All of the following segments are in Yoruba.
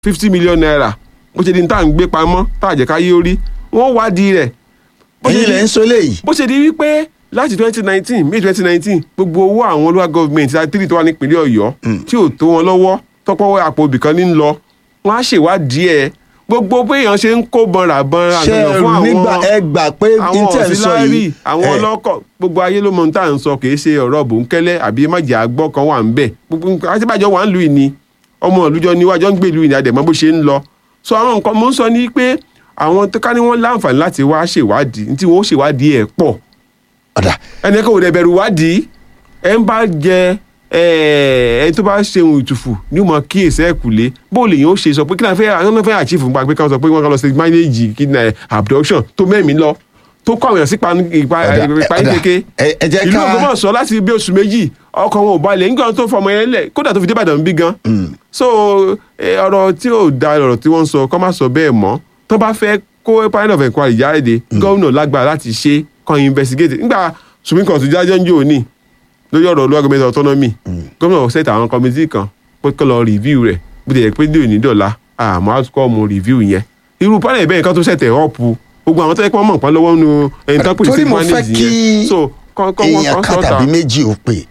fifty million naira bó ṣe di ní tá à ń gbé pamọ́ tá à jẹ́ ká yé orí wọ́n wádìí rẹ̀ bó ṣe ẹ̀yin di- lẹ ń sọ léyìí bó ṣe di wípé láti twenty nineteen may twenty nineteen gbogbo owó àwọn olúwa gọọmenti àtìrì tó wà nípìnlẹ̀ ọ̀yọ́ tí ò tó wọn lọ́wọ́ tọ́pọ̀ àpò ibìkan ní lọ wọ́n á ṣèwádìí ẹ̀ gbogbo bí èèyàn ṣe ń kó bọ́nra bọ́nra ṣé àgbẹ̀yàn fún nígbà àwọn ẹ gbà pé àwọn intel sọ ọ̀sílárì yìí àwọn ẹ, ọlọ́kọ̀ gbogbo ayé ló mọ ohun tá à ń sọ kì í ṣe ọ̀rọ̀ bòńkẹ́lẹ́ àbí májà àgbọ̀ kan wà ń bẹ̀ gbogbo nǹkan àtibájọ́ wà ń lu ìní ọmọ ìlújọ níwájọ́ ń gbé ìlú ìní àdẹ̀mọ́ bó ṣe ń lọ so àwọn nǹkan mo ń sọ ní pé àwọn tó ká ní wọ́n láǹfààní láti wá ṣèwádìí ní tí wọ́n ó ṣèwádìí ẹ̀ pọ̀ ọ̀dà ẹni kan ò dẹ̀ bẹ̀rù wádìí ẹ ń bá jẹ ẹ ẹni tó bá ṣeun ìtùfù ní o mọ kíyèsí ẹ kùlé bó lè yín ó ṣe sọ pé kí náà fẹ́ àwọn náà fẹ́ àchífù nípa pé káwọn sọ pé wọ́n kàn lọ sí mánéèjì kí náà abduction tó mẹ́mìí lọ tó kọ́ àwọn èèyàn sí ọ̀dà, ìparí ọ̀dà, kéke ẹ- ẹ jẹ́ ìlú ká- Ògbómọ̀ṣọ́ láti bí oṣù méjì ọkọ̀ wọn ò balẹ̀ nígbà tó fọmọ yẹn lẹ̀ kódà tó fi dé Ìbàdàn bí gan so eh, ọ̀rọ̀ tí ò da ọ̀rọ̀ tí wọ́n ń sọ kọ́ má sọ bẹ́ẹ̀ mọ́ tó bá fẹ́ kó panel of inquiry jáde gómìnà lágbára láti ṣe kan investigate nígbà Supreme Court jájọ́ ń jò ní lórí ọ̀rọ̀ olúwa gọ́ọ̀mẹ̀ntì autonomy gómìnà set àwọn committee kan pé kó lọ review rẹ̀ bó ti yẹ pé dèrò ní dọ̀la àmọ́ outcome review yẹn irú panel bẹ́ẹ̀ kan tó ṣẹ̀tẹ̀ up gbogbo àwọn tó yẹ kí wọ́n mọ̀ pọ́n lọ́wọ́ nu ẹni tó pè torí sí mo fẹ́ manage kí yẹn so kọ́ kọ́ wọ́n èèyàn kọ́ kan sọ́ta tàbí méjì ò pè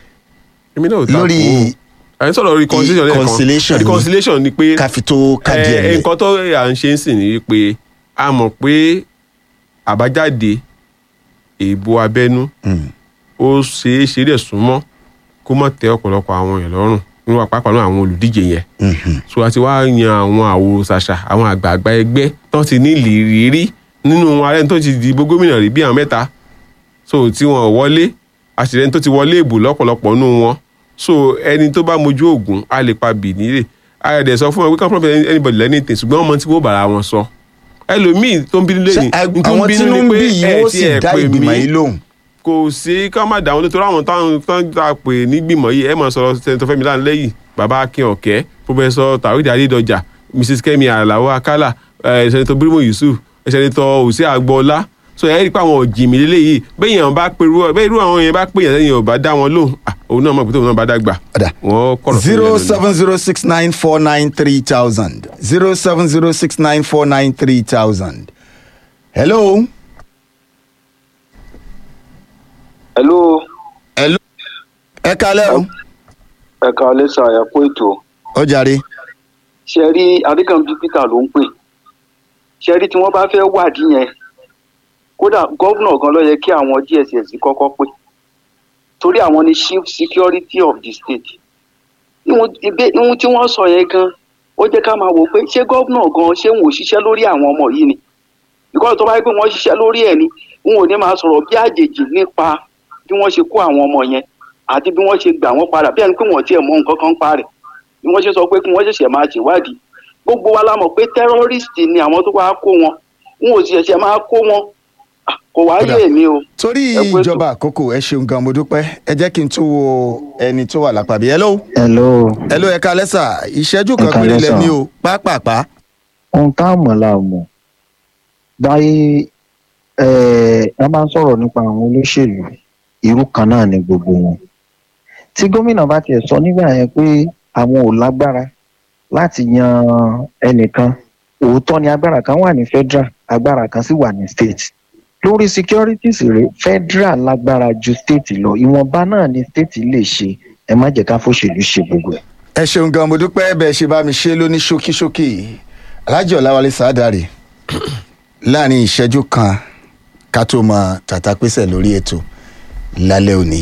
èmi náà ò ta lórí kó ẹ̀ ń sọ̀rọ̀ reconciliation lẹ́ẹ̀kan reconciliation ni. reconciliation ni pé ká fi tó káàdì ẹ̀ ẹ, lẹ̀ nǹkan tó à ń ṣe ń sìn ní pé a mọ̀ pé àbájáde èèbò abẹ́nú Mm. ó ṣeé ṣe dẹ̀ súnmọ́ kó má tẹ́ ọ̀pọ̀lọpọ̀ àwọn èèyàn lọ́rùn nínú àpapọ̀ náà àwọn olùdíje yẹn Mhm. so a ti wá yan àwọn àwòrán ṣàṣà àwọn àgbààgbà ẹgbẹ́ tó ti ní ìrírí nínú ààrẹ tó ti dìbò gómìnà rí bí àwọn mẹ́ta so tí wọn ò wọlé àṣìlẹ́ni tó ti wọlé ìbò lọ́pọ̀lọpọ̀ nínú wọn so ẹni tó bá mojú ògùn á lè pa bì nílé ara dẹ̀ sọ fún wọn we can't profit anybody anything ṣùgbọ́n ọmọ tí wọ́n bára wọn sọ ẹlòmíì tó ń bínú Ṣé lẹ́yìn ag- àwọn tínú ń bí yìí ó sì dá ìgbìmọ̀ yìí lóhùn kò sí ká má dà wọn nítorí àwọn táwọn tán tá a pè nígbìmọ̀ yìí ẹ máa sọ̀rọ̀ sẹ́ńtọ́ Fẹ́mi Láńlẹ́yìn bàbá Akin Ọ̀kẹ́ pọfẹsọ Tàwídì Adédọjà Mrs Kẹ́mi Àlàó Akálà ẹ sẹ́ńtọ́ Bírímù Yusuf ẹ sẹ́ńtọ́ Òsì Àgbọ̀ọ́lá so ẹ rí i pé àwọn òjìmí lélẹ́yìí bẹ́ẹ̀ yẹn bá pè irú bẹ́ẹ̀ irú àwọn yẹn bá pè yẹn lẹ́yìn ọ̀bá dá wọn lóhùn ah, òun náà mọ̀ pé tóun náà bá dàgbà ọ̀dà wọ́n kọ̀rọ̀ fún zero yẹn lónìí. seven zero six nine four nine three thousand zero seven zero six nine four nine three thousand. hello. hello hello. ẹ kalẹ́ o. ẹ̀ka ọlẹ́sà ẹ̀kọ́ ètò ó jàre. ṣe rí adékànbí peter ló ń pè ṣe rí tí wọ́n bá fẹ́ wádìí yẹn kódà gọ́vnà gan ló yẹ kí àwọn dss kọ́kọ́ pè torí àwọn ni chief security of the state ìhun ìbé- ìhun tí wọ́n sọ yẹn gan ó jẹ́ ká máa wò pé ṣé gọ́vnà gan ṣé wọn ò ṣiṣẹ́ lórí àwọn ọmọ yìí ni ìkọ́ tó bá yẹ pé wọ́n ṣiṣẹ́ lórí ẹ̀ ni wọn ò ní máa sọ̀rọ̀ bí àjèjì nípa bí wọ́n ṣe kó àwọn ọmọ yẹn àti bí wọ́n ṣe gbà wọ́n padà bí ẹni pé wọ́n tiẹ̀ mọ nǹkan kan pa rẹ̀ bí wọ́n ṣe sọ pé kí wọ́n ṣẹ̀ṣẹ̀ máa ṣèwádìí gbogbo wa la mọ̀ pé tẹ́rọ́rìstì ni àwọn tó wá kó wọn wọn ò sì ṣẹ̀ṣẹ̀ máa kó wọn Ah, kò wá Kódà. yé mi o. torí Ẹ kú ètò. ìjọba àkókò ẹ ṣeun gan mo dúpẹ́ ẹ jẹ́ kí n tún wo ẹni tó wà lápá bí. hello. hello hello ẹ kalẹ́ sà ìṣẹ́jú kan Ẹ káalẹ́ péré sà. lẹ́ni o pápápá. ohun tá a mọ̀ la mọ̀ báyìí eh, a máa ń sọ̀rọ̀ nípa àwọn olóṣèlú irú kan náà ni gbogbo wọn tí gómìnà bá tiẹ̀ sọ nígbà yẹn pé àwọn ò lágbára láti yan ẹnìkan òótọ́ ni agbára kan wà ní federal agbára kan sì wà ní state lórí securities rẹ̀ federal lágbára ju state lọ ìwọ̀nba náà ni state lè ṣe ẹ má jẹ́ ká fòṣèlú ṣe gbogbo ẹ̀. ẹ ṣeun gan mo dúpẹ́ bẹ́ẹ̀ ṣe bá mi ṣe lóní ṣókíṣókí alájọ ọ̀làwálé sàádàrè láàrin ìṣẹ́jú kan ká tó mọ tàtà pèsè lórí ètò lálẹ́ òní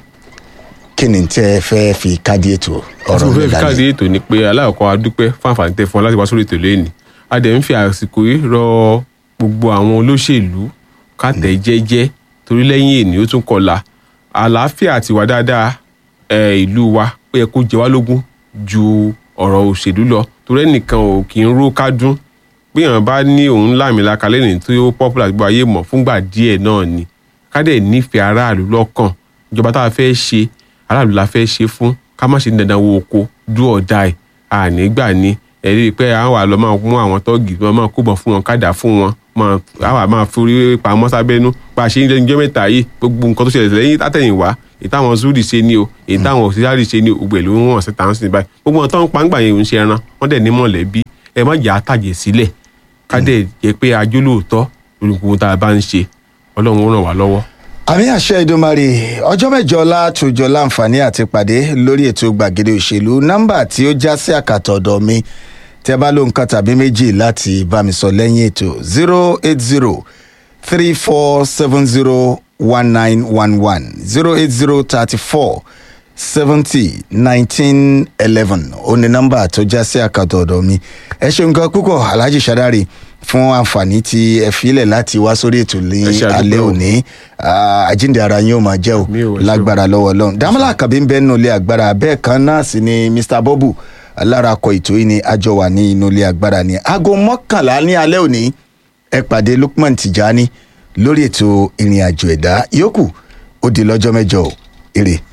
kí ni tẹ́ ẹ fẹ́ fi káàdì ètò ọ̀rọ̀ ọ̀rọ̀ mo mi fẹ́ fi káàdì lálẹ́ ètò ni pé aláàkọ́ adúpẹ́ fún àǹfààní tẹ fún wa láti wá sórí ètò lẹ́yìn a dẹ̀ ń fi àsìkò yìí rọ gbogbo àwọn olóṣèlú kàtẹ́ jẹ́jẹ́ torí lẹ́yìn èní ó tún kọlà àlàáfíà àti ìwà dáadáa ẹ, ìlú wa ó yẹ kó jẹ wá lógún ju ọ̀rọ̀ òṣèlú lọ torí ẹnìkan ò kì í ró kádún gbéyàn bá ní òun láàmìlaka lẹ́yìn tí ó popular gbogbo ayé mọ̀ fúngbà díẹ̀ náà ni ká dẹ̀ nífẹ̀ẹ́ aráàlú lọ́kàn ìjọba tá a fẹ́ ṣe aráàlú la fẹ́ ṣe fún ká má ṣe ní dandan wo oko dú ọ̀dà ẹ̀ ànígbà ni ẹ̀rí pé àwọn àlọ́ máa mú àwọn tọ́ọ̀gì wọn máa kóbọ̀ fún wọn kádà fún wọn máa àwọn máa forí pamọ́ sábẹ́nú bá a ṣe ń lẹ́nu jọ́ mẹ́ta yìí gbogbo nǹkan tó ṣẹlẹ̀ lẹ́yìn látẹ̀yìnwá èyí táwọn zuri ṣe ni o èyí táwọn òṣìṣẹ́ ṣe ni o gbogbo ẹ̀ ló ń wọ̀n sí tàn sí báyìí gbogbo wọn tó ń pa ń gbà yẹn ò ń ṣe ẹran wọ́n dẹ̀ ní mọ̀lẹ́bí ẹ má jà á tàjẹ̀ sílẹ̀ ká dẹ̀ jẹ́ pé ajó lóòótọ́ olùkùnkùn tá a bá ń ṣe ọlọ́run ó ràn wá lọ́wọ́. àmì àṣẹ ìdúnmarè ọjọ́ mẹ́jọ látòjọ láǹfààní àti pàdé lórí ètò gbàgede òṣèlú nọ́mbà tí ó já sí àkàtọ̀ ọ̀dọ̀ mi tẹ́ bá ló nǹkan tàbí méjì láti bá mi sọ lẹ́yìn ètò zero eight zero three four seven zero one nine one one zero eight zero thirty four seventy nineteen eleven ó ní nọ́mbà tó já sí àkàtọ̀ ọ̀dọ̀ mi ẹ ṣeun gan púpọ̀ alhaji sadari fún àǹfààní tí ẹ filẹ̀ láti wá sórí ètò ní Ẹ ṣé, a alẹ́ dúpẹ́ o. òní Ah, àjíǹde ara yín ó máa jẹ́ o Àmín o, ẹ ṣé o. lágbára lọ́wọ́ ọlọ́run dámọ́lá àkàbí ń bẹ́ nínú ilé agbára bẹ́ẹ̀ kan náà sì ni mr bobu lára akọ ètò yìí ni àjọ wà ní inú ilé agbára ni aago mọ́kànlá ní alẹ́ òní ẹ pàdé lukman tijani lórí ètò ìrìn àjò ẹ̀dá yòókù ó di lọ́jọ́ mẹ́jọ o èrè.